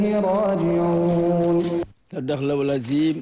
راجعون تدخل العظيم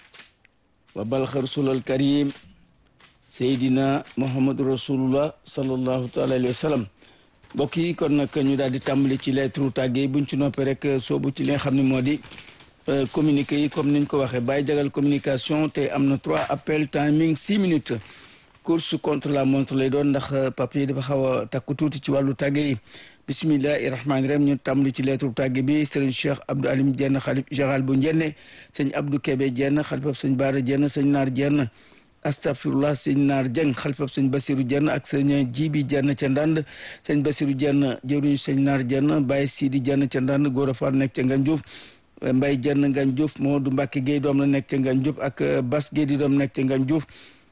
وبلغ رسول الكريم سيدنا محمد رسول الله صلى الله تعالى عليه وسلم mbokk yi kon nag ñu daal di tàmbali ci lettre tàggee buñ ci noppee rek soobu ci li nga xam ne moo di communiqué yi comme niñ ko waxee bàyyi jagal communication te am na trois appel timing six minutes course contre la montre lay doon ndax papier dafa xaw a takku tuuti ci wàllu tàggee yi bisimillahi rahmaani rahim ñu tàmbali ci lettre tàgge bi sëriñ cheikh abdou alim jenn xalif général bu njenne sëñ abdou kebe jenn xalifab sëñ baara jenn sëñ naar jenn astafirullah sëñ naar jeng xalifab sëñ basiru jenn ak sëñ jibi jenn ca ndand sëñ basiru jenn jëwriñu sëñ naar jenn bàyyi sidi jenn ca ndand góor a far nekk ca ngan juuf mbay jenn ngan juuf moo du mbàkke géey doom la nekk ca ngan juuf ak bas géey di doom nekk ca ngan juuf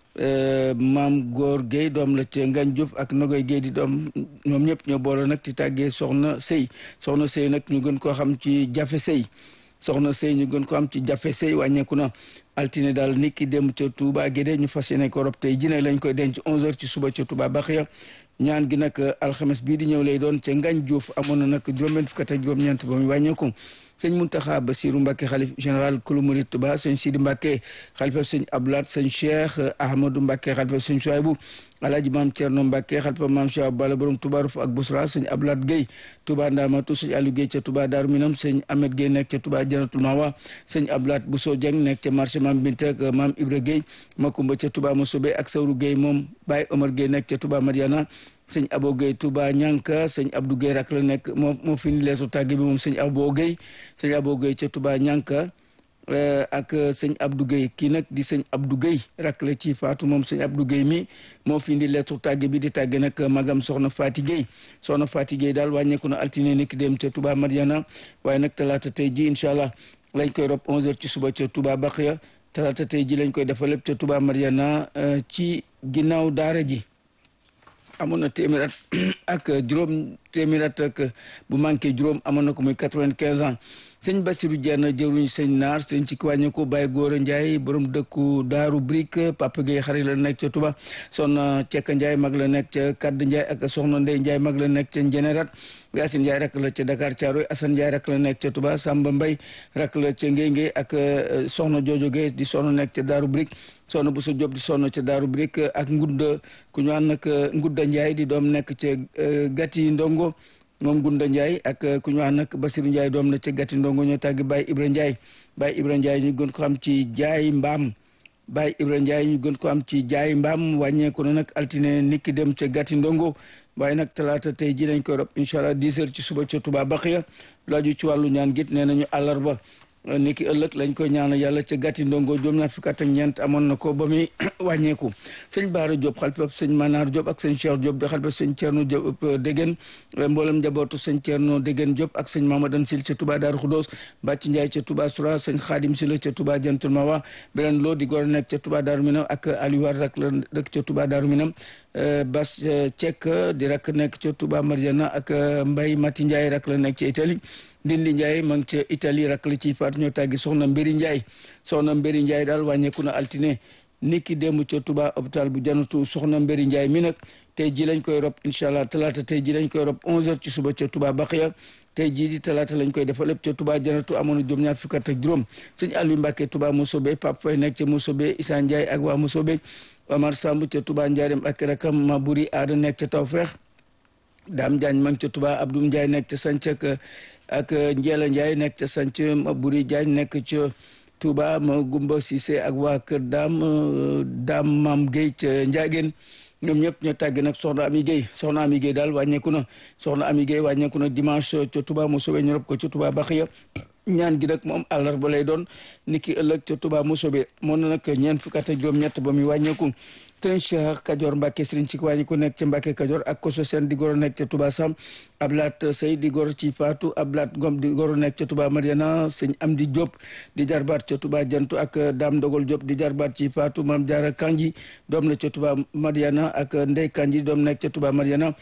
maam góor Guèye doom la ca Ngagne Diouf ak Nogoy Guèye di doom ñoom ñëpp ñoo boole nag ci tàggee soxna sëy soxna sëy nag ñu gën koo xam ci jafe sëy soxna sëy ñu gën ko am ci jafe sëy wàññeeku na altine daal nit ki dem ca Touba Guédé ñu fas yéene ko rob tey jine lañ koy denc 11h ci suba ca Touba Baxiya ñaan gi nag alxames bii di ñëw lay doon ca Ngagne Diouf amoon na nag juróom-benn fukk ak juróom-ñeent ba muy wàññeeku sëñ Muntaxa Basiru Mbàkke xalif général kulu murit Tuba sëñ Sidi Mbàkke xalifa sëñ Abdoulaat sëñ Cheikh Ahmadou Mbàkke xalifa sëñ Suwaybu alaaji maam Cerno Mbàkke xalifa maam Cheikh Bala borom Tuba Ruf ak Busra sëñ Abdoulaat Gueye Tuba Ndamatu sëñ Aliou Gueye ca Tuba Daaru Minam sëñ Ahmed Gueye nekk ca Tuba Janatul Mawa sëñ Abdoulaat Bousso Dieng nekk ca marché maam Binte ak maam Ibra Gueye Makumba ca Tuba Mosobe ak Sawru Gueye moom Baye Omar Gueye nekk ca Tuba Mariana sëñ Abo Gueye Touba Ñanka sëñ Abdou Gueye rak la nekk moo moo fi ni leesu tàgge bi moom sëñ Abo Gueye sëñ Abo Gueye ca Touba Ñanka ak sëñ Abdou Gueye kii nag di sëñ Abdou Gueye rak la ci faatu moom sëñ Abdou Gueye mi moo fi indi leetu tàgge bi di tàgge nag magam soxna Fati Gueye soxna Fati Gueye daal wàññeeku na altine niki dem ca Touba Mariana waaye nag talaata tey ji incha allah lañ koy rob 11h ci suba ca Touba Baxiya talaata tey ji lañ koy defal lépp ca Touba Mariana ci ginnaaw daara ji amoon na téeméer at ak juróom téeméer at ak bu manqué juróom amoon na ko muy quatre-vingt-quinze ans sëñ Bassirou Dieng jëwriñ sëñ naar sëñ ci wàññi ko Baye Góora Ndiaye borom dëkku Daaru Brique Papa Gueye xarit la nekk ca Touba soxna Cekka Ndiaye mag la nekk ca Kadd Ndiaye ak soxna Ndey Ndiaye mag la nekk ca Njenerat Yacine Ndiaye rak la ca Dakar Thiaroye Assane Ndiaye rak la nekk ca Touba Samba Mbaye rak la ca Ngéy Ngéy ak soxna Jojo Gueye di soxna nekk ca Daaru Brique soxna Bousso Diop di soxna ca Daaru Brique ak ngudda ku ñu ànd nag ngudda Ndiaye di doom nekk ca Gati Ndongo moom Gunda Ndiaye ak ku ñu wax nag Basiru Ndiaye doom la ca gàtti ndongo ñoo tàggi Baye Ibra Ndiaye Baye Ibra Ndiaye ñu gën ko am ci jaay mbaam Baye Ibra Ndiaye ñu gën ko am ci jaay mbaam wàññeeku na nag altine niki dem ca gàtti ndongo waaye nag talaata tey ji lañ koy rob incha allah 10 heures ci suba ca Touba Baxiya laaju ci wàllu ñaan git nee nañu àllarba niki ëllëg lañ koy ñaanal yàlla ca gàtti ndongo juróom ñaar fukk ak ñeent amoon na ko ba muy wàññeeku sëñ Baara Diop xalifa sëñ Manar Diop ak sëñ Cheikh Diop di xalifa sëñ Thierno Diop Déggen mboolem njabootu sëñ Thierno Déggen Diop ak sëñ Mamadan Sil ca Touba Daaru Xudoos Bàcc Ndiaye ca Touba Soura sëñ Xaadim Sila ca Touba Jantul Mawa beneen loo di góor nekk ca Touba Daaru Minam ak Aliou War rak la dëkk ca Touba Daaru Minam Bas Cek di rak nekk ca Touba Marjana ak Mbay Mati Ndiaye rak la nekk ca Italie Ndindi Ndiaye ma ngi ca Italie rak la ciy faatu ñoo tàggi soxna Mbéri Ndiaye soxna Mbéri Ndiaye daal wàññeeku na altine niki démb ca Touba hôpital bu janatu soxna Mbéri Ndiaye mi nag tey ji lañ koy rob incha allah talaata tey ji lañ koy rob 11h ci suba ca Touba Baxiya tey jii di talaata lañ koy defal lépp ca Touba janatu amoon na juróom ñaar fukk ak juróom sëñ Aliou Mbacke Touba Mosobe Pape Faye nekk ca Mosobe Issa Ndiaye ak waa Mosobe Omar Samb ca Touba Ndiarème ak rakam Mabouri Aada nekk ca Tawfeex Dame Diagne ma ngi ca Touba Abdou Ndiaye nekk ca Sanc ak ak Ndiela Ndiaye nekk ca Sanc Mabouri Diagne nekk ca Touba ma Gumba Cissé ak waa kër Dame Dame Mam Gueye ca Ndiageen ñoom ñëpp ñoo tàgge nag soxna Ami Gueye soxna Ami Gueye daal wàññeeku na soxna Ami Gueye wàññeeku na dimanche ca Touba Mosobe ñu rob ko ca Touba Baxiya ñaan gi nag moom àllarba lay doon niki ëllëg ca Touba Mosobe moo na nag ñeent fukk ak juróom-ñett ba muy wàññeeku sëriñ Cheikh Kajoor Mbacke sëriñ ci wàññi ko nekk ca Mbacke Kajoor ak koso seen di goro nekk ca Touba Sam Ablaat Sey di goro ci Faatu Ablaat Ngom di goro nekk ca Touba Mariana sëñ Amdi Diop di jarbaat ca Touba Jantu ak Dame Dogol Diop di jarbaat ci Faatu Maam Jaara Kanji doom la ca Touba Mariana ak Ndey Kanji doom nekk ca Touba Mariana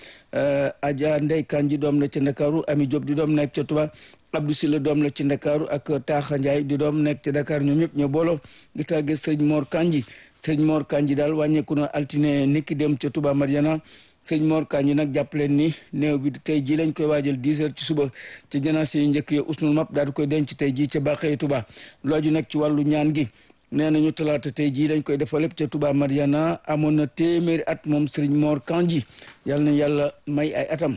Adja Ndey Kanji doom la ca Ndakaaru Ami Diop di doom nekk ca Touba Abdou Silla doom la ci Ndakaaru ak Taaxa Ndiaye di doom nekk ca Dakar ñoom ñëpp ñoo booloo di tàgge sëriñ Mor Kanji sëriñ Mor Kanji daal wàññeeku na altine niki dem ca Touba Mariana sëñ Mor Kañ nag jàpp leen ni néew bi tey jii lañ koy waajal 10 heures ci suba ci janaase yi njëkk yi usnul map daal di koy denc tey jii ca Baaxee Touba looju nag ci wàllu ñaan gi nee nañu talaata tey jii lañ koy defal lépp ca Touba Mariana amoon na téeméeri at moom sëriñ Mor Kanji yàlla na yàlla may ay atam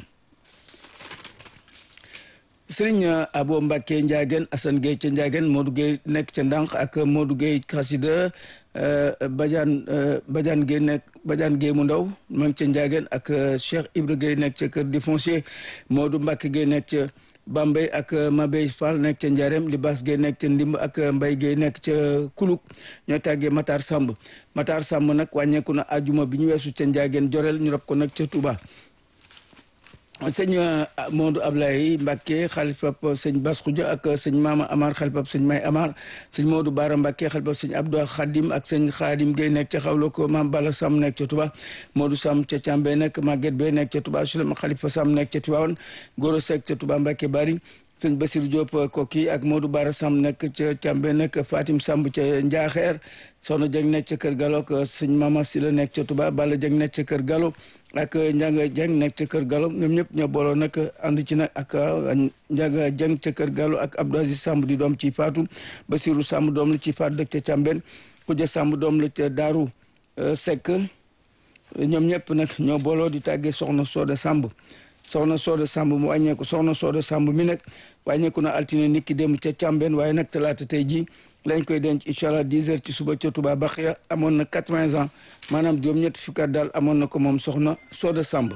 sëriñ Abo Mbacke Ndiageen Assane Gueye ca Ndiageen Modou Gueye nekk ca Ndànk ak Modou Gueye Xasida Badiane Badiane Gueye nekk Badiane Gueye mu ndaw ma ngi ca Ndiageen ak Cheikh Ibra Gueye nekk ca Kër di foncier Modou Mbacke Gueye nekk ca Bambey ak Mabey Fall nekk ca Ndiarème Libaas Gueye nekk ca Ndimb ak Mbay Gueye nekk ca Kuluk ñoo tàggee Matar Samb Matar Samb nag wàññeeku na ajuma bi ñu weesu ca Ndiageen Jorel ñu rob ko nag ca Touba sëñ Modou Ablaye Mbacke xalifab sëñ Bas Khoudia ak sëñ Mama Amar xalifab sëñ May Amar sëñ Modou Bara Mbacke xalifab sëñ Abdou Khadim ak sëñ Khadim Gueye nekk ca xawlo ko Mam Bala Sam nekk ca Touba Modou Sam ca Càmbe nekk Maguette Bey nekk ca Touba Sulema Khalifa Sam nekk ca Tivaouane Goro Seck ca Touba Mbacke Bari sëñ Basir Diop Koki ak Modou Bara Sam nekk ca Càmbe nekk Fatim Samb ca Njaaxeer Soxna Dieng nekk ca Kër Galo ak sëñ Mama Sila nekk ca Touba Balla Dieng nekk ca Kër Galo ak Ndiaga Dieng nekk ca Kër Galo ñoom ñëpp ñoo booloo nag ànd ci nag ak Ndiaga Dieng ca Kër Galo ak Abdou Aziz Samb di doom ci Faatu Basiru Samb doom la ci Faatu dëkk ca Càmben Xuja Samb doom la ca Daaru Seck ñoom ñëpp nag ñoo booloo di tàggee Soxna Sooda Samb soxna Sooda Samb mu wàññeeku soxna Sooda Samb mi nag wàññeeku na altine nit ki dem ca Càmben waaye nag talaata tey jii lañ koy denc incha allah 10 heures ci suba ca Touba Baxiya amoon na 80 ans maanaam juróom-ñetti fukki at daal amoon na ko moom soxna Sooda Samb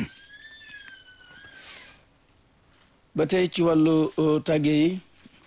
ba tey ci wàllu tàgge yi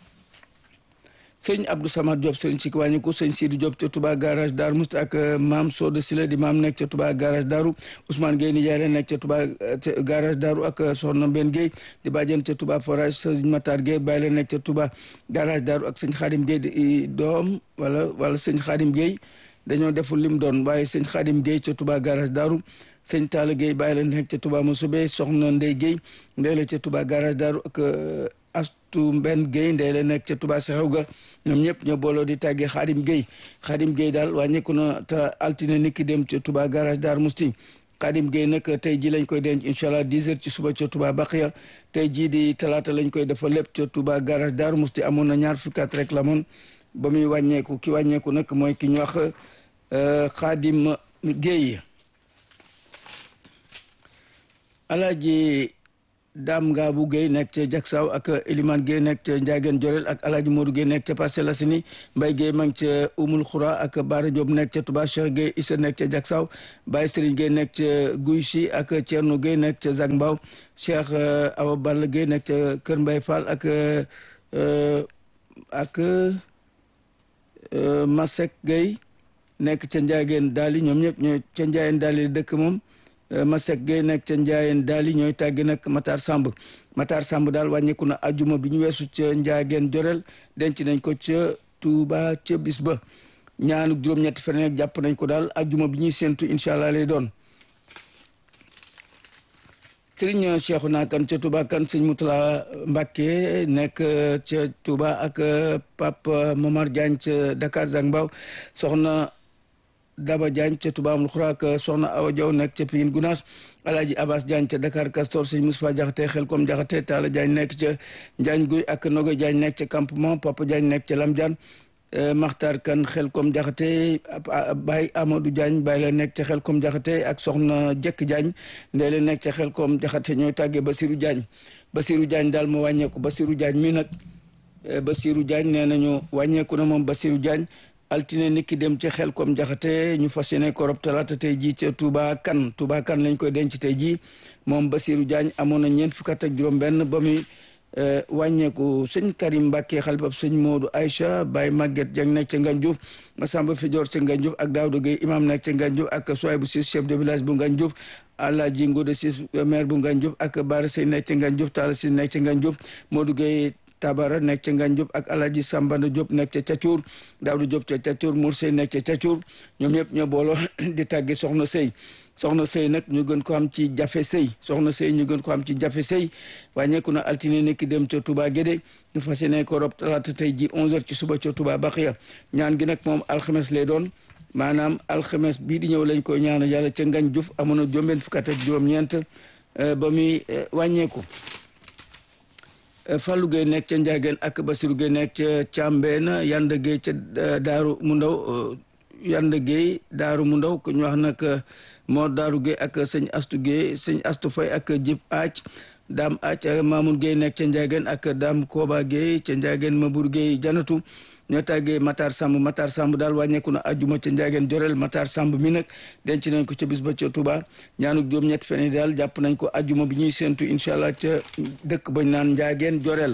sëñ Abdou Samad Diop sëñ si wàññiku sëñ Sidi Diop ca Touba garage Daaru Musti ak maam Soda Sila di maam nekk ca Touba garage Daaru Ousmane Gueye nijaay la nekk ca Touba garage Daaru ak Soxna Mbenn Gueye di bàjjen ca Touba forage sëñ Matar Gueye bàyyi la nekk ca Touba garage Daaru ak sëñ Xaadim Gueye di doom wala wala sëñ Xaadim Gueye dañoo deful lim doon waaye sëñ Xaadim Gueye ca Touba garage Daaru sëñ Talla Gueye bàyyi la nekk ca Touba Mosube soxna Ndey Gueye ndey la ca Touba garage Daaru ak astu mbenn Guèye ndey la nekk ca Touba Saxaw ga ñoom ñëpp ñoo booloo di tàggee Xaadim Guèye Xaadim Guèye daal wàññeeku na te altine niki dem ca Touba garage Dar Musti Xaadim Guèye nag tey ji lañ koy denc incha allah 10 heures ci suba ca Touba Baxiya tey jii di talaata lañ koy defal lépp ca Touba garage Dar Musti amoon na ñaar fukki at rek la moon ba muy wàññeeku ki wàññeeku nag mooy ki ñu wax Xaadim Guèye Alaaji Dame Ngabou Gueye nekk ca Jaksaaw ak Elimane Gueye nekk ca Ndiageen Jorel ak Alaaji Modou Gueye nekk ca Parcelles Assainies Mbaye Gueye ma ngi ca Oumoul Khoura ak Bara Diop nekk ca Touba Cheikh Gueye Issa nekk ca Jaksaaw Baye Serigne Gueye nekk ca Guy Si ak Thierno Gueye nekk ca Zac Mbao Cheikh Awa Balla Gueye nekk ca Kër Mbaye Fall ak ak Masek Gueye nekk ca Ndiageen Daali ñoom ñëpp ñooy ca Ndiageen Daali dëkk moom Masek Gueye nekk ca Ndiayeen daali ñooy tàggi nag Matar Samb Matar Samb daal wàññeeku na ajuma bi ñu weesu ca Ndiageen Jorel denc nañ ko ca Touba ca bis ba ñaanu juróom-ñetti fan nag jàpp nañ ko daal ajuma bi ñuy séntu incha allah lay doon. Sëriñ Cheikhu naa kan ca Touba kan sëñ Moutala Mbacke nekk ca Touba ak Pape Momar Diagne ca Dakar Zac Mbao soxna. Daba Diagne ca Touba Amul Xura ak Soxna Awa Diaw nekk ca Pikine Gunaas Alaaji Abbas Diagne ca Dakar Castor sëñ Moustapha Jaxate Xelkom Jaxate Talla Diagne nekk ca Njaañ Guy ak Nogo Diagne nekk ca campement Papa Diagne nekk ca Lam Diagne Maxtar Kan Xelkom Jaxate Baye Amadou Diagne Baye la nekk ca Xelkom Jaxate ak Soxna Jekk Diagne ndey la nekk ca Xelkom Jaxate ñooy tàggee Basirou Diagne Basirou Diagne daal moo wàññeeku Basirou Diagne mi nag Basirou Diagne nee nañu wàññeeku na moom Basirou Diagne altine niki dem ca xel kom jaxate ñu fas yéene ko rob talaata tey jii ca Touba kan Touba kan lañ koy denc tey jii moom Basirou Diagne amoon na ñeent fukk ak juróom-benn ba muy wàññeeku sëñ Karim Mbacke xalifab sëñ Modou Aïcha Baye Maguette Dieng nekk ca Ngagne Diouf Massamba Fidior ca Ngagne Diouf ak Daouda Gueye imam nekk ca Ngagne Diouf ak Souaybou Ciss chef de village bu Ngagne Diouf Alaaji Ngode Ciss maire bu Ngagne Diouf ak Bara Sey nekk ca Ngagne Diouf Talla Ciss nekk ca Ngagne Diouf Modou Gueye Tabara nekk ca Ngagne Diop ak Alaaji Sambanda Diop nekk ca Cacuur Daawdu Diop ca Cacuur Mour Sey nekk ca Cacuur ñoom ñëpp ñoo booloo di tàgge soxna sëy soxna sëy nag ñu gën ko am ci jafe sëy soxna sëy ñu gën ko am ci jafe sëy wàññeeku na altine nekki dem ca Touba Guédé ñu fas yéene ko rob talaata tey ji 11h ci suba ca Touba Baxiya ñaan gi nag moom alxames lay doon maanaam alxames bii di ñëw lañ koy ñaanal yàlla ca Ngañ Diouf amoon na juróom-benn fukk ak juróom-ñeent ba muy wàññeeku Fallou Gueye nekk ca Ndiageen ak Basirou Gueye nekk ca Càmbeen Yanda Gueye ca Daaru mu ndaw Yanda Gueye Daaru mu ndaw ku ñu wax nag Mor Daaru Gueye ak sëñ Astu Gueye sëñ Astu Fay ak Jib Aaj Daam Aaj Mamoun Gueye nekk ca Ndiageen ak Daam Kooba Gueye ca Ndiageen Mabour Gueye Janatu ñoo tàggee Matar Samb Matar Samb daal wàññeeku na ajjuma ca Ndiageen Jorel Matar Samb mi nag denc nañ ko ca bis ba ca Touba ñaanuk juróom ñett fene daal jàpp nañ ko ajjuma bi ñuy séentu incha allah ca dëkk bañ naan Ndiageen Jorel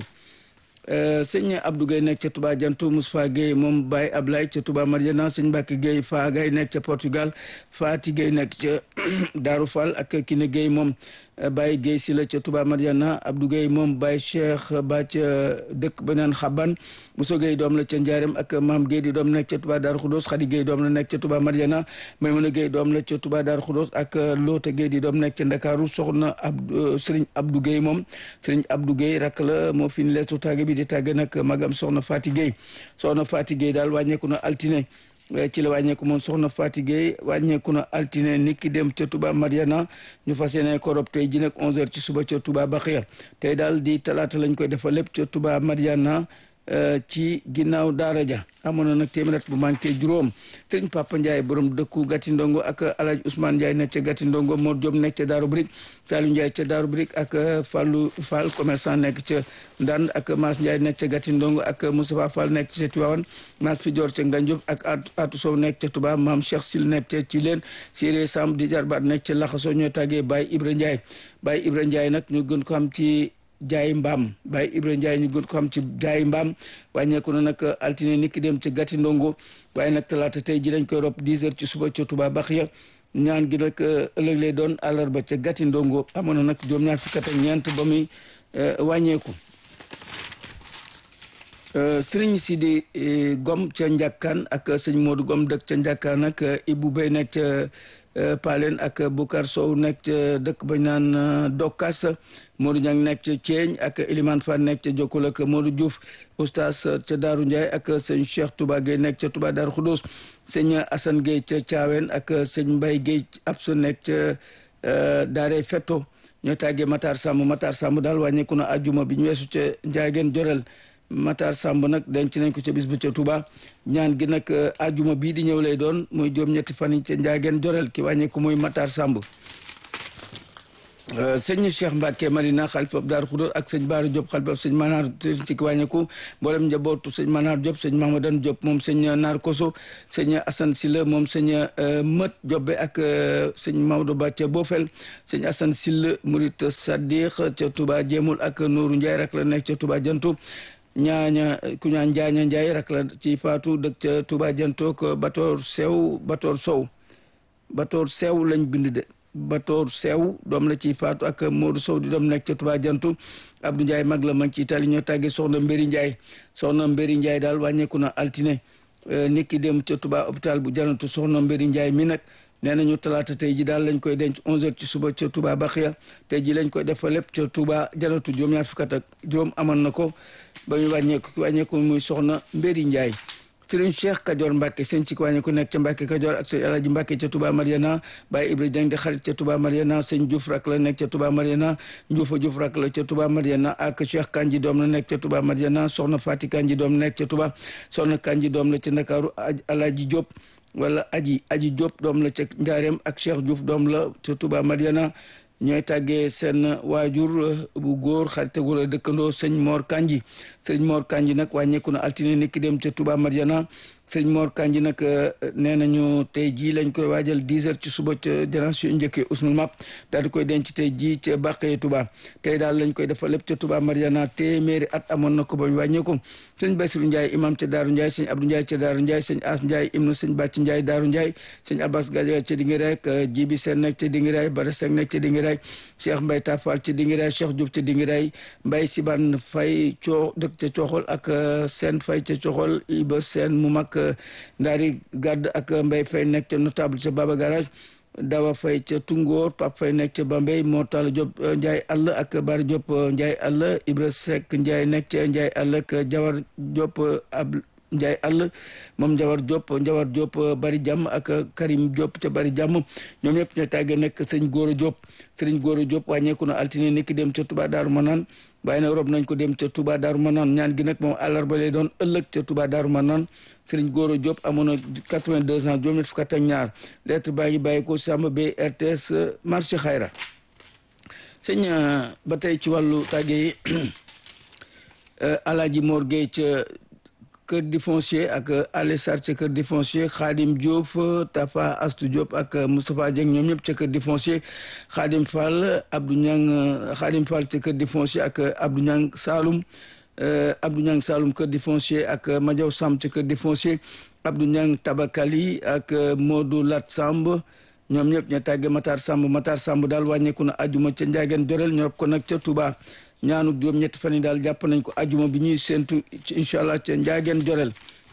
sëñ Abdou Gueye nekk ca Touba Jantu Moustapha Gueye moom Baye Ablaye ca Touba Mariana sëñ Mbacke Gueye Fa Gueye nekk ca Portugal Fati Gueye nekk ca Darou Fall ak Kine Gueye moom Baye Gueye si la ca Touba Mariana Abdou Gueye moom Baye Cheikh ba ca dëkk ba naan Xaban Moussa Gueye doom la ca Ndiarème ak Maam Gueye di doom nekk ca Touba Darou Khoudoss Khady Gueye doom la nekk ca Touba Mariana Maymuna Gueye doom la ca Touba Darou Khoudoss ak Loota Gueye di doom nekk ca Ndakaaru soxna Abdou Serigne Abdou Gueye moom Serigne Abdou Gueye rak la moo fi ni leetu tàgge bi di tàgge nag magam soxna Fati Gueye soxna Fati Gueye daal wàññeeku na altine ci la wàññeeku moom soxna Fati Gueye wàññeeku na altine nit ki dem ca Touba Mariana ñu fas yéene ko rob tey ji nag 11h ci suba ca Touba Baxiya tey daal di talaata lañ koy defal lépp ca Touba Mariana ci ginnaaw daara ja amoon na nag téeméer at bu manqué juróom sëriñ Papa Ndiaye borom dëkku Gati Ndongo ak Alaaji Ousmane Ndiaye nekk ca Gati Ndongo Mor Diop nekk ca Daaru Brik Saliou Ndiaye ca Daaru Brik ak Fallou Fall commerçant nekk ca Ndand ak Maas Ndiaye nekk ca Gati Ndongo ak Moustapha Fall nekk ca Tivaouane Maas Fidior ca Ngandiop ak Atou Sow nekk ca Touba Maam Cheikh Sil nekk ca Thilen Siré Samb di jarbaat nekk ca Laxaso ñoo tàggee Baye Ibra Ndiaye Baye Ibra Ndiaye nag ñu gën ko am ci jaay mbaam Baye Ibrahima Ndiaye ñu gën ko xam ci jaay mbaam wàññeeku na nag altine niki dem ci gàtti ndongo waaye nag talaata tey ji lañ koy rob 10 heures ci suba ca Touba Baxiya ñaan gi nag ëllëg lay doon àllarba ca gàtti ndongo amoon na nag juróom-ñaar fukk ak ñeent ba muy wàññeeku sëriñ Sidi Gom ca Njàkkaan ak sëñ Modou Gom dëkk ca Njàkkaan ak Ibou Bey nekk ca Palen ak Bukar Sow nekk ca dëkk bañ naan Dokkas Modou Niang nekk ca Thièñ ak Elimane Fall nekk ca Jokkul ak Modou Diouf oustaz ca Daaru Ndiaye ak sëñ Cheikh Touba Gueye nekk ca Touba Daaru Khoudoss sëñ Assane Gueye ca Thiawen ak sëñ Mbaye Gueye Absa nekk ca Daare Fetto ñoo tàggee Matar Samb Matar Samb daal wàññeeku na ajjuma bi ñu weesu ca Ndiageen Jorel Matar Samb nag denc nañ ko ca bis ba ca Touba ñaan gi nag ajuma bii di ñëw lay doon muy juróom-ñetti fan yi ca Ndiageen Jorel ki wàññeeku muy Matar Samb sëñ Cheikh Mbacke Marina xalifa Daaru Xudoor ak sëñ Baara Diop xalifa sëñ Manar ci ki wàññeeku mboolem njabootu sëñ Manar Diop sëñ Mahamadan Diop moom sëñ Naar Koso sëñ Assane Silla moom sëñ Mët Jobbe ak sëñ Maodo Ba ca Bofel sëñ Assane Silla Murit Sadiq ca Touba Jéemul ak Nooru Ndiaye rek la nekk ca Touba Jantu ñaaña ku ñaan njaaña Ndiaye rak la ci faatu dëkk ca Touba Jantook Batoor Sew Batoor Sow Batoor Sew lañ bind de Batoor Sew doom la ci faatu ak Modou Sow di doom nekk ca Touba Jantu Abdou Ndiaye mag la mag ci Itali ñoo tàggee soxna Mbéri Ndiaye soxna Mbéri Ndiaye daal wàññeeku na altine nit ki dem ca Touba hôpital bu Janatu soxna Mbéri Ndiaye mi nag nee nañu talaata tey ji daal lañ koy denc 11h ci suba ca Touba Baxiya tey ji lañ koy defa lépp ca Touba Janatu juróom-ñaar fukk ak juróom amoon na ko ba ñu wàññeeku wàññeeku muy soxna Mbéri Ndiaye sëriñ Cheikh Kajoor Mbacke seen ci wàññeeku nekk ca Mbacke Kajoor ak sëñ Alaaji Mbacke ca Touba Mariana Baye Ibra Dieng di xarit ca Touba Mariana sëñ Diouf rak la nekk ca Touba Mariana Ndioufa Diouf rak la ca Touba Mariana ak Cheikh Kanji doom la nekk ca Touba Mariana soxna Fati Kanji doom la nekk ca Touba soxna Kanji doom la ca Ndakaaru Alaaji Diop wala aji aji Diop doom la ca Njaareem ak Cheikh Diouf doom la ca Touba Mariana ñooy tàggee seen waajur bu góor xaritagu la dëkkandoo sëñ Mor Kanji sëñ Mor Kanji nag wàññeeku na altine niki dem ca Touba Mariana sëñ Mor Kanji nag nee nañu tey jii lañ koy waajal 10 heures ci suba ca génération njëkkee usnul map daal di koy denc tey jii ca Bàqee Touba tey daal lañ koy defal lépp ca Touba Mariana téeméeri at amoon na ko bañ wàññeeku sëñ Basiru Ndiaye imam ca Daaru Ndiaye sëñ Abdou Ndiaye ca Daaru Ndiaye sëñ As Ndiaye imnu sëñ Bàcc Ndiaye Daaru Ndiaye sëñ Abbas Gadiaga ca Dingiray ak Jibi Seen nekk ca Dingiray Bara Seck nekk ca Dingiray Cheikh Mbaye Tafal ca Dingiray Cheikh Diouf ca Dingiray Mbaye Siban Fay coo dëkk ca Coxol ak Seen Fay ca Coxol Iba Seen mu mag ndaari gàdd ak Mbaye Fay nekk ca notable ca Baba Garage Dawa Fay ca Tungoor Pape Fay nekk ca Bambey Mortala Diop Ndiaye àll ak Bari Diop Ndiaye àll Ibra Seck Ndiaye nekk ca Ndiaye àll ak Jawar Diop ab Ndiaye àll moom Njawar Diop Njawar Diop bari jàmm ak Karim Diop te bari jàmm ñoom ñëpp ñoo tàggee nekk sëñ Gora Diop sëriñ Gora Diop wàññeeku na altine niki dem ca Touba Daaru Manaan waaye nag rob nañ ko dem ca Touba Daaru Manaan ñaan gi nag moom àllarba lay doon ëllëg ca Touba Daaru Manaan sëriñ Gora Diop amoon na 82 ans juróom-ñett fukk ak ñaar lettre baa ngi bàyyi ko Samba Bay RTS marché Xayra sëñ ba tey ci wàllu tàgge yi Alaaji Mor Gueye ca kër di foncier ak Ale Sarr ca kër di foncier Khadim Diop Tafa Astou Diop ak Moustapha Dieng ñoom ñëpp ca kër di foncier Khadim Fall Abdou Niang Khadim Fall ca kër di foncier ak Abdou Niang Saloum Abdou Niang Saloum kër di foncier ak Madiaw Samb ca kër di foncier Abdou Niang Tabakali ak Modou Lat Samb ñoom ñëpp ña tàgge Matar Samb Matar Samb daal wàññeeku na ajuma ca Ndiageen Jorel ñorop ko nag ca Touba ñaanu juróom ñetti fan yi daal jàpp nañ ko ajuma bi ñuy séntu incha allah ca Ndiageen Jorel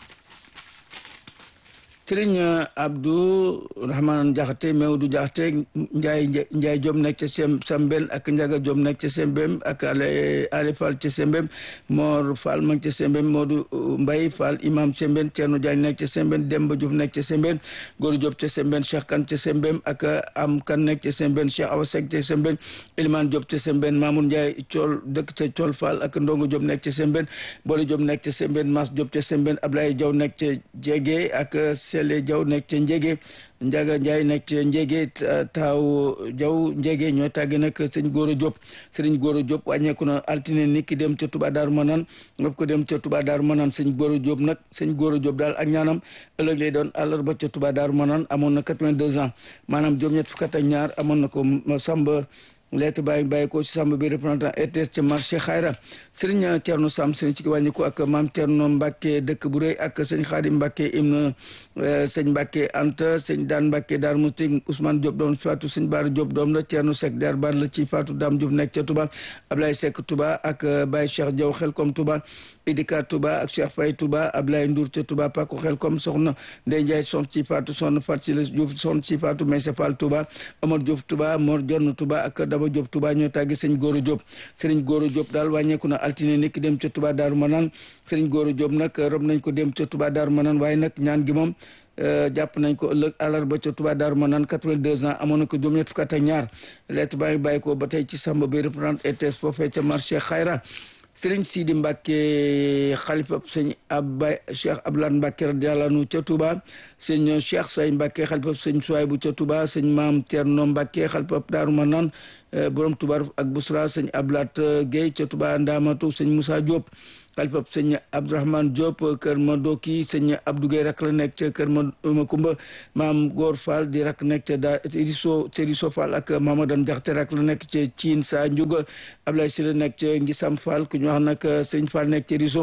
sëriñ Abdou Rahman Jaxate Mewdu Jaxate Njaay Njaay Jom nekk ca sem Sambeen ak Njaga Jom nekk ca Sembem ak Ale Ale Fall ca Sembem Mor Fall ma ca Sembem Modou Mbay Fall imam Sembeen Ceerno Jaañ nekk ca Sembeen Demba Diouf nekk ca Sembeen Góor Diop ca Sembeen Cheikh Kan ca Sembem ak Am Kan nekk ca Sembeen Cheikh Awa Seck ca Sembeen Eliman Diop ca Sembeen Mamour Njaay Cool dëkk ca Cool Fall ak Ndongo Diop nekk ca Sembeen Boole Diop nekk ca Sembeen Mas Diop ca Sembeen Ablaye Jaw nekk ca Jege ak Sele Jaw nekk ca Njege Njaga Njaay nekk ca Njege taaw Jaw Njege ñoo tàgge nag sëñ Góora Diop sëriñ Góora Diop wàññeeku na altine ni ki dem ca Touba Daaru Manaan ngop ko dem ca Touba Daaru Manaan sëñ Góora Diop nag sëñ Góora Diop daal ak ñaanam ëllëg lay doon àllarba ca Touba Daaru Manaan amoon na 82 ans maanaam juróom-ñett fukk ak ñaar amoon na ko Samba lettre bàyyi bàyyi ko ci Samba bi représentant RTS ca marché Xayra sëriñ Thierno Sam sëriñ ci wàññi ko ak maam Thierno Mbacke dëkk bu rëy ak sëñ Xaadim Mbacke im sëñ Mbacke Anta sëñ Daan Mbacke Daar Musti Ousmane Diop doom faatu sëñ Baara Diop doom la Thierno Seck Daar Baar la ci faatu Dame Diop nekk ca Touba Ablaye Seck Touba ak Baye Cheikh Diaw Xelkom Touba Idika Touba ak Cheikh Faye Touba Ablaye Ndour ca Touba Pako Xelkom soxna Ndeye Ndiaye son ci faatu soxna Fat Sila Diouf son ci faatu Maysa Fall Touba Omar Diouf Touba Mor Jonn Touba ak Daba Diop Touba ñoo tàggi sëñ Góora Diop sëriñ Góora Diop daal wàññeeku na altine nekk dem ca Touba Daaru Manaan sëriñ Góora Diop nag rob nañ ko dem ca Touba Daaru Manaan waaye nag ñaan gi moom jàpp nañ ko ëllëg àllarba ca Touba Daaru Manaan 82 ans amoon na ko juróom-ñett fukk ak ñaar lettre baa ngi bàyyi ko ba tey ci Samba bi représentant ETS foofee ca marché Xayra sëriñ Sidi Mbacke xalifa sëñ Abba Cheikh Abdoulaye Mbacke radiyallahu anhu ca Touba sëñ Cheikh Say Mbacke xalifa sëñ Souaybou ca Touba sëñ Maam Thierno Mbacke xalifa Daaru Manaan borom Touba ak Busra sëñ Ablat Guèye ca Touba Ndamatu sëñ Moussa Diop xalifa sëñ Abdourahmane Diop kër ma Doki sëñ Abdou Guèye rak la nekk ca kër ma Makumba maam Góor Fall di rak nekk ca da Riso Riso Fall ak Mamadan Jaxte rak la nekk ca Ciin Sa Ndiouga Ablaye Sylla nekk ca Ngisam Fall ku ñu wax nag sëñ Fall nekk ca Riso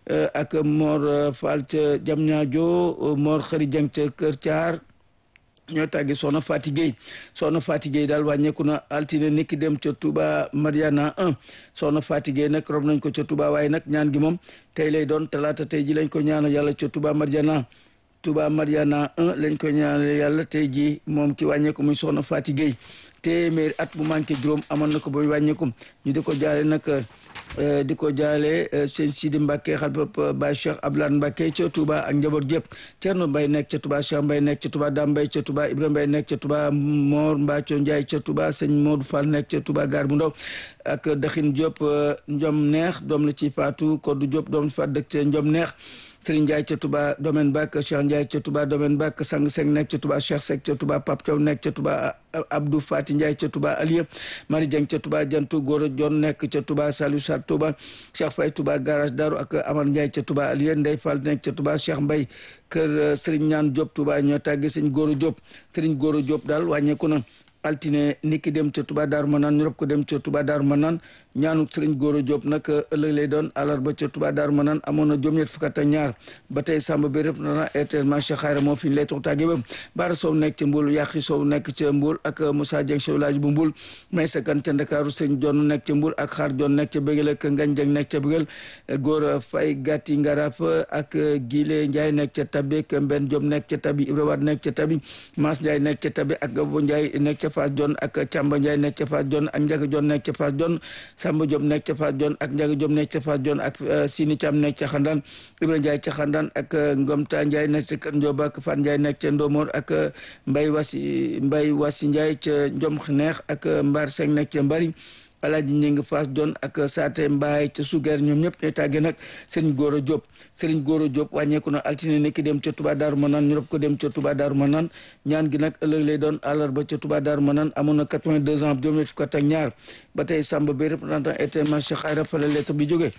ak Mor Fall ca Jamñaajo Mor Xëri Jeng ca Kër Thiar ñoo tàggi soxna Fati Gueye soxna Fati Gueye daal wàññeeku na altine niki dem ca Touba Mariana 1 soxna Fati Gueye nag rob nañ ko ca Touba waaye nag ñaan gi moom tey lay doon talaata tey ji lañ ko ñaanal yàlla ca Touba Mariana Touba Mariana 1 lañ ko ñaanal yàlla tey ji moom ki wàññeeku muy soxna Fati Gueye téeméeri at bu manqué juróom amoon na ko ba wàññeeku ñu di ko jaale nag di ko jaale sëñ Sidi Mbacke xalifa Baye Cheikh Abdoulaye Mbacke ca Touba ak njaboot gépp Thierno Mbaye nekk ca Touba Cheikh Mbaye nekk ca Touba Dame Mbaye ca Touba Ibrahima Mbaye nekk ca Touba Mor Mbathio Ndiaye ca Touba sëñ Modou Fall nekk ca Touba Gare bu Ndaw ak Daxin Diop Njom Neex doom la ci Fatou Kodou Diop doom la ci Fatou dëkk ca Njom Neex Serigne Ndiaye ca Touba domaine bak Cheikh Ndiaye ca Touba domaine bak Sang Seng nekk ca Touba Cheikh Seck ca Touba Pape Thiaw nekk ca Touba Abdou Fati Ndiaye ca Touba Aliya Mari Dieng ca Touba Jantu Gora Jon nekk ca Touba Saliou Sar Touba Cheikh Faye Touba garage Daru ak Amar Ndiaye ca Touba Aliya Ndey Fall nekk ca Touba Cheikh Mbaye kër Serigne Ñaan Diop Touba ñoo tàgge Serigne Gora Diop Serigne Gora Diop daal wàññeeku na altine niki dem ca Touba Daaru Manaan ñu rob ko dem ca Touba Daaru Manaan ñaanu Sëriñ Góora Diop nag ëllëg lay doon àllarba ca Touba Daaru Manaan amoon na juróom-ñett fukk ak ñaar ba tey Samba bi rëpp na RTS marché xayra moo fi ñu lay toog tàgge ba Baara Sow nekk ca Mboul Yàqi Sow nekk ca Mboul ak Moussa Dieng Sow laaj bu Mboul may sakan ca Ndakaaru Sëriñ Jon nekk ca Mboul ak Xaar Jon nekk ca Bëggal ak Ngañ Dieng nekk ca Bëggal Góora Fay Gàtti Ngaraf ak Gile Ndiaye nekk ca Tabi ak Mbenn Diop nekk ca Tabi Ibra Wade nekk ca Tabi Maas Ndiaye nekk ca Tabi ak Gabo Ndiaye nekk ca Fass Jon ak Camba Ndiaye nekk ca Fass Jon ak Ndiaga Jon nekk ca Fass Jon Samba Diop nekk ca Fass Jon ak Ndiaga Diop nekk ca Fass Jon ak Sini Thiam nekk ca Xandaan Ibra Ndiaye ca Xandaan ak Ngomta Ndiaye nekk ca Kër Ndiob ak Fan Ndiaye nekk ca Ndomor ak Mbay Wasi Mbay Wasi Ndiaye ca Njom Neex ak Mbar Seng nekk ca Mbari Alaaji Ñing Fass Jon ak Saate Mbaay ca Suger ñoom ñëpp ñooy tàggee nag Serigne Goro Diop Serigne Goro Diop wàññeeku na altine nekki dem ca Touba Daaru Manaan ñu rob ko dem ca Touba Daaru Manaan ñaan gi nag ëllëg lay doon àllarba ca Touba Daaru Manaan amoon na 82 ans juróom-ñett fukk ak ñaar ba tey Samba Bay représentant état Cheikh Ayra fa la lettre bi jógee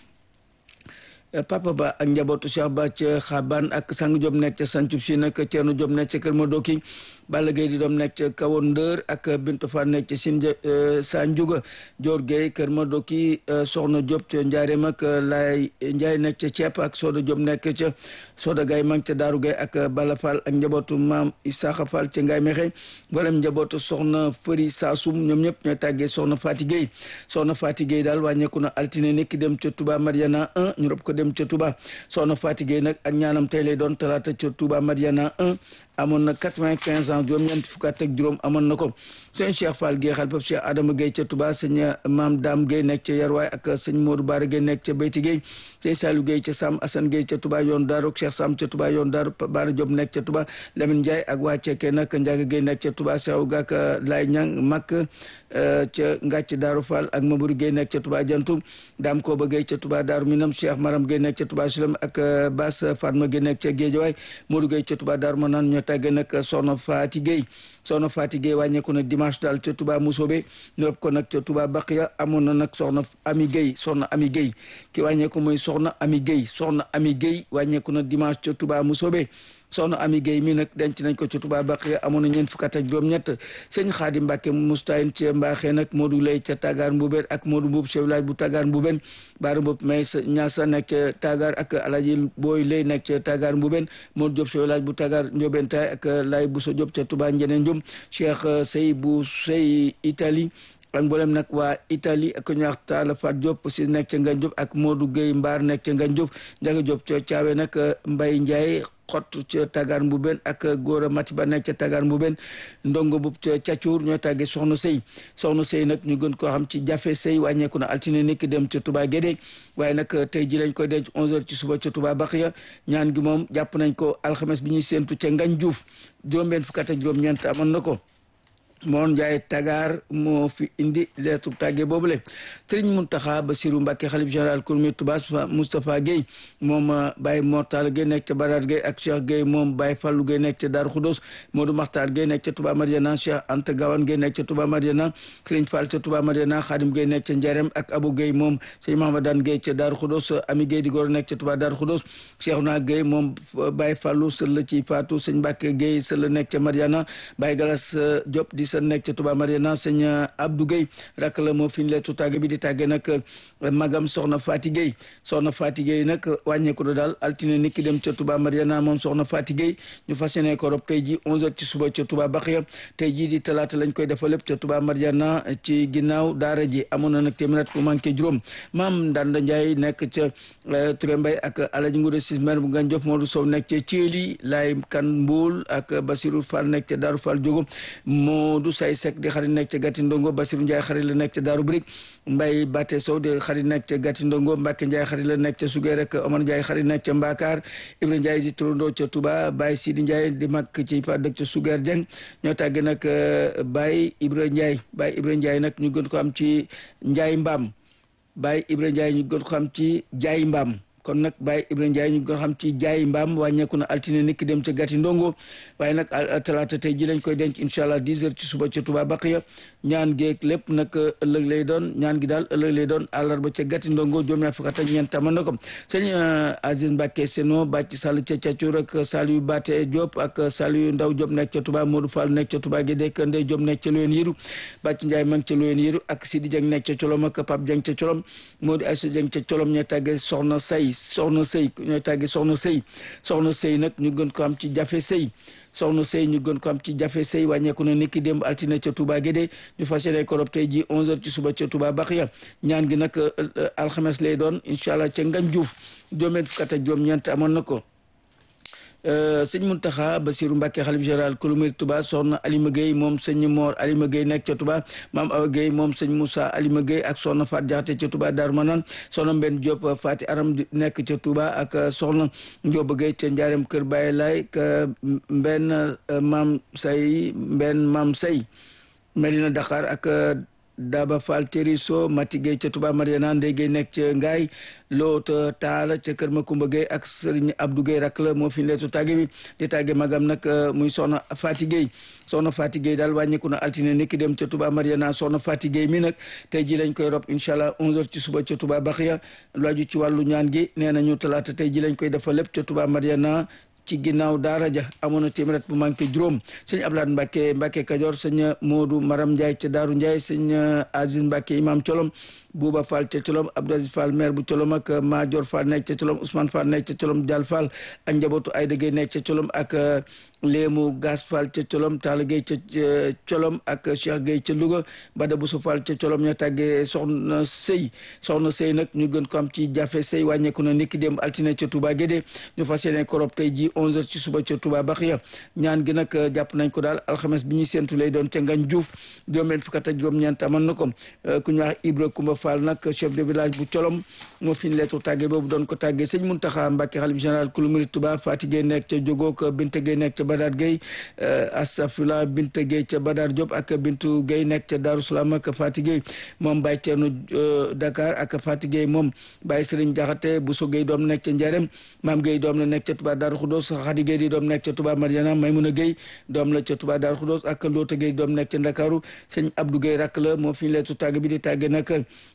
papa ba ak njabootu Cheikh Ba ca Xaban ak sang Diop nekk ca Sancub si nag Thierno Diop nekk ca Kër Madoki Balla Gueye di doom nekk ca Kawoon Ndër ak Bintu Fa nekk ca Sin Sanjuga Dior Gueye Kër Madoki Soxna Diop ca Njaareem ak Laay Njaay nekk ca Ceep ak Soda Diop nekk ca Soda Gaye mang ca Daaru Gaye ak Bala Fall ak njabootu maam Isaaxa Fall ca Ngaay Mexe mboolem njabootu soxna Fëri Saasum ñoom ñëpp ñooy tàggee soxna Fati Gueye soxna Fati Gueye daal wàññeeku na altine nekk dem ca Touba Mariana 1 ñu rob ko dem ca Touba soxna Fati Gueye nag ak ñaanam tey lay doon talaata ca Touba Mariana 1 amoon na quatre-vingt-quinze ans juróom-ñeent fukk ak juróom amoon na ko sëñ Cheikh Fall Gueye xalifab Cheikh Adama Gueye ca Touba sëñ Maam Dame Gueye nekk ca Yarwaay ak sëñ Modou Bara Gueye nekk ca Beyti Gueye sëñ Saliou Gueye ca Sam Assane Gueye ca Touba yoon Daaru Cheikh Sam ca Touba yoon Daaru Bara Diop nekk ca Touba Lamine Ndiaye ak waa Cekkee nag Ndiaga Gueye nekk ca Touba Sew Gak Lay Ñang Mak ca Ngàcc Daaru Fall ak Mamadou Gueye nekk ca Touba Jantum Dame Koba Gueye ca Touba Daaru Minam Cheikh Maram Gueye nekk ca Touba Sulam ak Bass Fatma Gueye nekk ca Géejawaay Modou Gueye ca Touba Daaru Manaan ñoo tàggee nag soxna Faati Gueye soxna Faati Gueye wàññeeku na dimanche daal ca Touba Mousobé ñu rob ko nag ca Touba Baqiya amoon na nag soxna Ami Gueye soxna Ami Gueye ki wàññeeku mooy soxna Ami Gueye soxna Ami Gueye wàññeeku na dimanche ca Touba Mousobé soxna Ami Gueye mi nag denc nañ ko ca Touba Baqiya amoon na ñeent fukk ak juróom-ñett sëñ Xaadim Mbàkke Mustayin ca Mbaaxee nag Modou Lay ca Tagar Mbuben ak Modou Mbuub chef village bu Tagar Mbuben Baara Mbuub may sa Ñaasa nekk ca Tagar ak Alaji Booy Lay nekk ca Tagar Mbuben Modou Diop chef village bu Tagar Njoben Taay ak Lay Bousso Diop ca Touba Njeneen Njum Cheikh Sey bu Sey Italie ak mboolem nag waa Italie ak ñu wax Talla Fat Diop si nekk ca Ngagne Diop ak Modou Gueye Mbaar nekk ca Ngagne Diop Ndiaga Diop ca Caawe nag Mbaye Ndiaye xott ca Tagar Mbuben ak Gora Matiba nekk ca Tagar Mbuben ndongo bu ca Cacuur ñoo tàggee soxna sëy soxna sëy nag ñu gën koo xam ci jafe sëy wàññeeku na altine nekk dem ca Touba Guédé waaye nag tey ji lañ koy denc 11h ci suba ca Touba Baxiya ñaan gi moom jàpp nañ ko alxames bi ñuy séentu ca Ngagne Diouf juróom-benn fukk ak juróom-ñeent amoon na ko moon Njaay Tagar moo fi indi leetu tàgge boobule Sëriñ Muntaxa Basiru Mbàkke xalif général kurmi Touba Moustapha Guèye moom Baye Mortal Guèye nekk ca Badar Guèye ak Cheikh Guèye moom Baye Fallou Guèye nekk ca Darou Khoudoss Modou Makhtar Guèye nekk ca Touba Mariana Cheikh Anta Gawane Guèye nekk ca Touba Mariana Sëriñ Fall ca Touba Mariana Khadim Guèye nekk ca Njarem ak Abou Guèye moom Sëriñ Mahamadan Guèye ca Darou Khoudoss Ami Guèye di góor nekk ca Touba Darou Khoudoss Cheikhouna Guèye moom Baye Fallou sël la ci Fatou Sëñ Mbàkke Guèye sël la nekk ca Mariana Baye Galas Diop di sa nekk ca Touba Mariana sëñ Abdou Guèye rak la moo fi ñu leetu tàgge bi di tàgge nag magam soxna Fati Guèye soxna Fati Guèye nag wàññeeku na daal altine nit ki dem ca Touba Mariana moom soxna Fati Guèye ñu fas yéene ko rob tey ji 11h ci suba ca Touba Baxiya tey jii di talaata lañ koy defal lépp ca Touba Mariana ci ginnaaw daara ji amoon na nag téeméer bu manqué juróom maam Ndanda Ndiaye nekk ca Touré Mbaye ak Alaji Ngoude Sis maire bu Ngagne Diop Modou Sow nekk ca Thiéli Laay Kan Mboul ak Basirou Fall nekk ca Darou Fall Diogo Modou Say Seck di xarit nekk ca Gati Ndongo Basirou Ndiaye xarit la nekk ca Darou Brik Mbaye Baté Sow di xarit nekk ca Gati Ndongo Mbacke Ndiaye xarit la nekk ca Sugeer rek Omar Ndiaye xarit nekk ca Mbakar Ibra Ndiaye di turandoo ca Touba Baye Sidi Ndiaye di mag ci fa dëkk ca Sugeer Dieng ñoo tàgge nag Baye Ibra Ndiaye Baye Ibra Ndiaye nag ñu gën ko am ci Ndiaye Mbaam Baye Ibra Ndiaye ñu gën ko xam ci Jaay Mbaam kon nag Baye Ibrahima Ndiaye ñu ko xam ci jaay mbaam wàññeeku na altine niki dem ca gàtti ndongo waaye nag talaata tey ji lañ koy denc incha allah 10 heures ci suba ca Touba Baqiya ñaan geeg lépp nag ëllëg lay doon ñaan gi daal ëllëg lay doon àllarba ca gàtti ndongo juróom-ñaar fukk ak ñeent mën na ko sëñ Aziz Mbacke Seno bàcc Sall ca Càccur ak Saliou Baté Diop ak Saliou Ndaw Diop nekk ca Touba Modou Fall nekk ca Touba Guédé Kande Diop nekk ca Loyen Yiru bàcc Ndiaye ma ngi ca Loyen Yiru ak Sidi Dieng nekk ca Colom ak Pape Dieng ca Colom Modou Aïssa Dieng ca Colom ñooy tàggee soxna say soxna sëy ñooy tàggee soxna sëy soxna sëy nag ñu gën ko am ci jafe sëy soxna sëy ñu gën ko am ci jafe sëy wàññeeku na niki démb altine ca Touba Guédé ñu fas yéene ko rob tey ji 11h ci suba ca Touba Baxiya ñaan gi nag alxames lay doon incha allah ca Ngagne Diouf juróom-benn fukk ak juróom-ñeent amoon na ko sëñ Muntaxa Basiru Mbàkke xalif général kulu murid Touba soxna Alima Gueye moom sëñ Moor Alima Gueye nekk ca Touba maam Awa Gueye moom sëñ Moussa Alima Gueye ak soxna Faat Jaxate ca Touba Daaru Manaan soxna Mbenn Diop Faati Aram nekk ca Touba ak soxna Njóoba Gueye ca Njaareem Kër Baye Laay ka Mbenn maam say Mbenn maam say Medina Dakar ak Daba Fall Teriso Mati Gueye ca Touba Mariana Ndey Gueye nekk ca Ngaay loota taala ca kër Makumba Gueye ak Sëriñ Abdou Gueye rak la moo fi leetu tàgge bi di tàgge magam nag muy soxna Fati Gueye soxna Fati Gueye daal wàññeeku na altine niki dem ca Touba Mariana soxna Fati Gueye mi nag tey ji lañ koy rob incha allah 11h ci suba ca Touba Baxiya lu aju ci wàllu ñaan gi nee nañu talaata tey ji lañ koy defal lépp ca Touba Mariana ci ginnaaw daara ja amoon na téeméer bu manqué juróom sëñ Abdoulaye Mbacke Mbacke Kajoor sëñ Modou Maram Ndiaye ca Daaru Ndiaye sëñ Aziz Mbacke imam Colom Bouba Fall ca Colom Abdou Aziz Fall maire bu Colom ak Madior Fall nekk ca Colom Ousmane Fall nekk ca Colom Dial Fall ak njabootu Ayda Gueye nekk ca Colom ak Léemu Gas Fall ca Colom Talla Gueye ca Colom ak Cheikh Gueye ca Louga Bada Bousso Fall ca Colom ña tàggee soxna Sey soxna Sey nag ñu gën ko am ci jafe Sey wàññeeku na niki dem altine ca Touba Guédé ñu fas yéene korob tey ji 11h ci suba ca Touba Baxiya ñaan gi nag jàpp nañ ko daal alxames bi ñuy séntu lay doon ca Ngañ Diouf juróom-benn fukk ak juróom-ñeent amoon na ko ku ñu wax Ibra Kumba Fall nag chef de village bu Colom moo fi ñu leetu tàggee boobu doon ko tàggee sëñ Muntaxa Mbàkke xalif général kulu murid Touba Fati Gueye nekk ca Jogook Binta Gueye nekk ca Badar Gueye Asafula Binta Gueye ca Badar Diop ak Bintu Gueye nekk ca Darou Salaam ak Fati Gueye moom Baye Ceerno Dakar ak Fati Gueye moom Baye Sëriñ Jaxate Bousso Gueye doom nekk ca Njarem Maam Gueye doom la nekk ca Touba Darou Khoudoss Khady Gueye di doom nekk ca Touba Mariana Maymuna Gueye doom la ca Touba Darou Khoudoss ak Loota Gueye doom nekk ca Ndakaaru sëñ Abdou Gueye rakk la moo fi ñu leetu tàgg bi di tàgge nag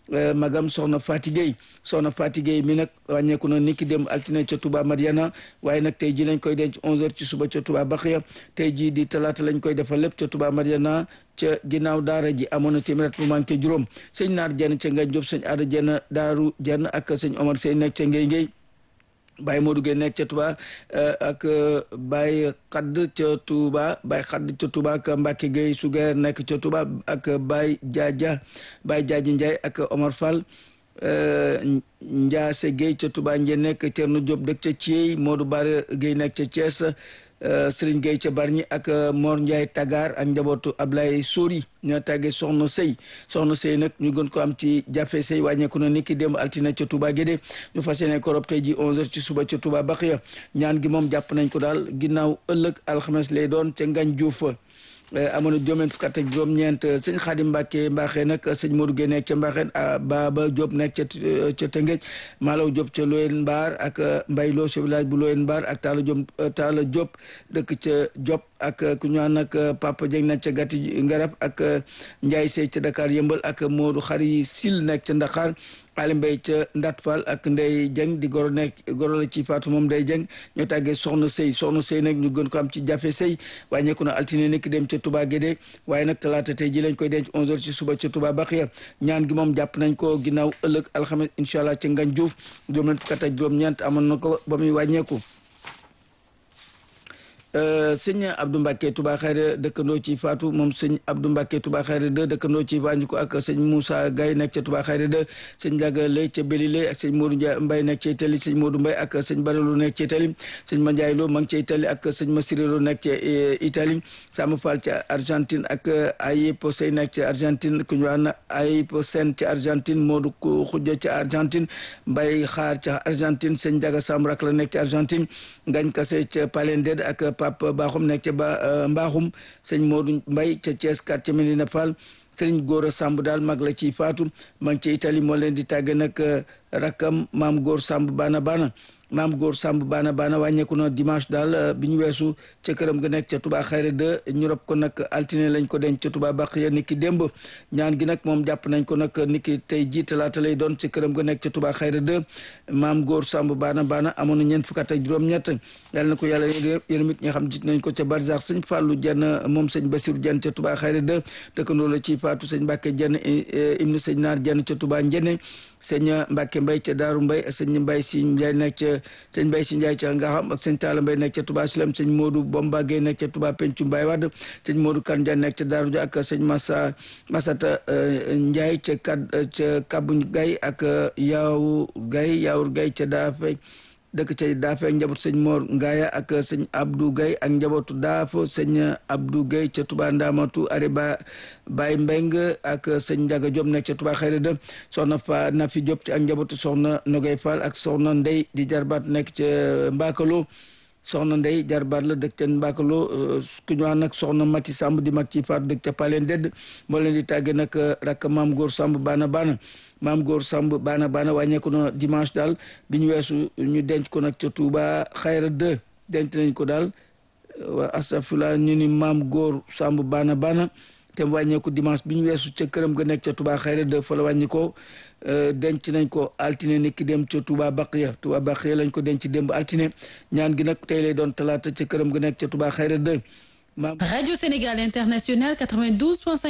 magam soxna Fati Gueye soxna Fati Gueye mi nag wàññeeku na niki dem altine ca Touba Mariana waaye nag tey ji lañ koy denc 11h ci suba ca Touba Baxiya tey ji di talaata lañ koy defal lépp ca Touba Mariana ca ginnaaw daara ji amoon na téeméer bu manqué juróom sëñ naar jenn ca Ngañ Diop sëñ aada jenn daaru jenn ak sëñ Omar Sey nekk ca Ngey Ngey Baye Modou Gueye nekk ca Touba ak Baye Xadd ca Touba Baye Xadd ca Touba ak Mbacke Gueye Sugeer nekk ca Touba ak Baye Jaaja Baye Jaaji Ndiaye ak Omar Fall Ndiaase Gueye ca Touba Ndié nekk Thierno Diop dëkk ca Thiey Modou Bare Gueye nekk ca Thiès Serigne Gueye ca Bargny ak Mor Ndiaye Tagar ak njabootu Ablaye Sori ñoo tàggee soxna sëy soxna sëy nag ñu gën ko am ci jafe sëy wàññeeku na niki démb altine ca Touba Guédé ñu fas yéene ko rob tey ji 11h ci suba ca Touba Baxiya ñaan gi moom jàpp nañ ko daal ginnaaw ëllëg alxames lay doon ca Ngañ Diouf amoon na juróom fukk ak juróom-ñeent sëñ Xaadim Mbàkke Mbaaxee nag sëñ Modou Gueye nekk ca Mbaaxeen Baba Diop nekk ca ca Tëngéej Malaw Diop ca Loyen Mbaar ak Mbay Lo ca village bu Loyen Mbaar ak Talla Diop Talla Diop dëkk ca Diop ak ku ñu naan nag Papa Dieng nekk ca Gatti Ngarab ak Ndiaye Sey ca Dakar Yëmbal ak Modou Xari Sil nekk ca Ndakar Ali Mbay ca Ndat Fall ak Ndey Dieng di goro nekk goro la ci Faatu moom Ndey Dieng ñoo tàggee soxna sëy soxna sëy nag ñu gën ko am ci jafe sëy wàññeeku na altine nekk dem ca Touba Guédé waaye nag talaata tey ji lañ koy denc 11h ci suba ca Touba Baxiya ñaan gi moom jàpp nañ ko ginnaaw ëllëg alxames incha allah ca Ngañ Diouf juróom leen fukk ak juróom-ñeent amoon na ko ba muy wàññeeku sëñ Abdou Mbacke Touba Xayra dëkkandoo ci Fatou moom sëñ Abdou Mbacke Touba Xayra de dëkkandoo ci Vanjuko ak sëñ Moussa Gaye nekk ca Touba Xayra de sëñ Ndiaga Lay ca Belilé ak sëñ Modou Ndiaye Mbaye nekk ca Itali sëñ Modou Mbaye ak sëñ Baralu nekk ca Itali sëñ Mandiaye Lo ma ngi ca Itali ak sëñ Masirelo nekk ca Itali Sama Fall ca Argentine ak Ayipo Sey nekk ca Argentine ku ñu wax Ayipo Sen ca Argentine Modou Khoudia ca Argentine Mbaye Xaar ca Argentine sëñ Ndiaga Samb rak la nekk ca Argentine Ngañ Kase ca Palended ak Pape Baaxum nekk ca ba Mbaaxum sëñ Modou Mbaye ca Thiès quartier Medina Fall sëriñ Góora Samb daal mag la ci faatu ma ngi ca Italie moo leen di tàgge nag rakkam maam Góor Samb baana baana maam góor Samb baana baana wàññeeku na dimanche daal bi ñu weesu ca këram ga nekk ca Touba Xayra de ñu rob ko nag altine lañ ko denc ca Touba Baqiya niki démb ñaan gi nag moom jàpp nañ ko nag niki tey jii talaata lay doon ca këram ga nekk ca Touba Xayra de maam góor Samb baana baana amoon na ñeent fukk ak juróom-ñett yàlla na ko yàlla yërëm it ñi nga xam jiit nañ ko ca Barzak sëñ Fallou Jenn moom sëñ Basiru Jenn ca Touba Xayra de dëkkandoo la ci faatu sëñ Mbàkke Jenn ibnu sëñ Naar Jenn ca Touba Njenne sëñ Mbàkke Mbay ca Daaru Mbay sëñ Mbay si Njaay nekk ca sëñ Mbay si Njaay ca nga xam ak sëñ Taala Mbay nekk ca Touba Silam sëñ Moodu Bomba Gay nekk ca Touba Pencu Mbay Wadd sëñ Moodu Kan Njaay nekk ca Daaru Ja ak sëñ Massa Masata Njaay ca kad ca Kabu Gay ak Yaawu Gay Yaawur Gay ca Daafay dëkk ca daafe ak njabootu sëñ Mor Ngaaya ak sëñ Abdou Gaye ak njabootu daafo sëñ Abdou Gaye ca Touba Ndamatu are ba Baye Mbeng ak sëñ Njaga Diop nekk ca Touba Xayra de soxna fa Nafi Diop ci ak njabootu soxna Nogay Fall ak soxna Ndey di jarbaat nekk ca Mbakalo soxna Ndey jarbaat la dëkk ca Mbakalo ku ñu wax nag soxna Mati Samb di mag ci faatu dëkk ca Paleen Dedd moo leen di tàgge nag rakk maam góor Samb baana baana maam góor Samb baana baana wàññeeku na dimanche daal bi ñu weesu ñu denc ko nag ca Touba Xayra 2 denc nañ ko daal waa asafula ñu ni maam góor Samb baana baana te wàññeeku dimanche bi ñu weesu ca këram ga nekk ca Touba Xayra 2 fa la wàññi ko denc nañ ko altine niki dem ca Touba Baqiya Touba Baqiya lañ ko denc démb altine ñaan gi nag tey lay doon talaata ca këram ga nekk ca Touba Xayra 2 Radio Sénégal International 92.5